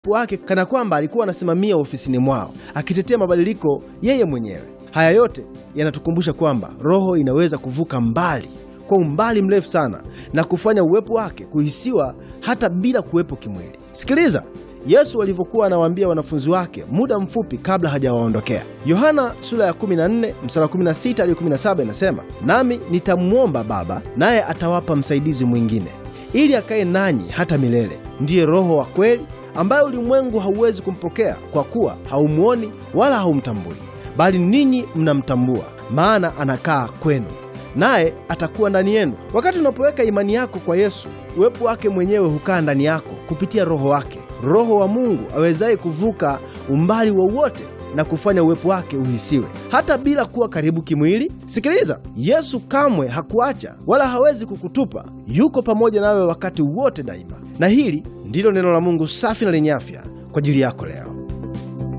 wake kana kwamba alikuwa anasimamia ofisini mwao akitetea mabadiliko yeye mwenyewe. Haya yote yanatukumbusha kwamba Roho inaweza kuvuka mbali kwa umbali mrefu sana na kufanya uwepo wake kuhisiwa hata bila kuwepo kimwili. Sikiliza Yesu alivyokuwa anawaambia wanafunzi wake muda mfupi kabla hajawaondokea. Yohana sura ya 14 mstari 16 hadi 17 inasema, nami nitamwomba Baba, naye atawapa msaidizi mwingine, ili akae nanyi hata milele, ndiye Roho wa kweli, ambaye ulimwengu hauwezi kumpokea kwa kuwa haumwoni wala haumtambui, bali ninyi mnamtambua, maana anakaa kwenu naye atakuwa ndani yenu. Wakati unapoweka imani yako kwa Yesu, uwepo wake mwenyewe hukaa ndani yako kupitia Roho wake, Roho wa Mungu awezaye kuvuka umbali wowote na kufanya uwepo wake uhisiwe hata bila kuwa karibu kimwili. Sikiliza, Yesu kamwe hakuacha wala hawezi kukutupa. Yuko pamoja nawe wakati wote daima, na hili ndilo neno la Mungu safi na lenye afya kwa ajili yako leo.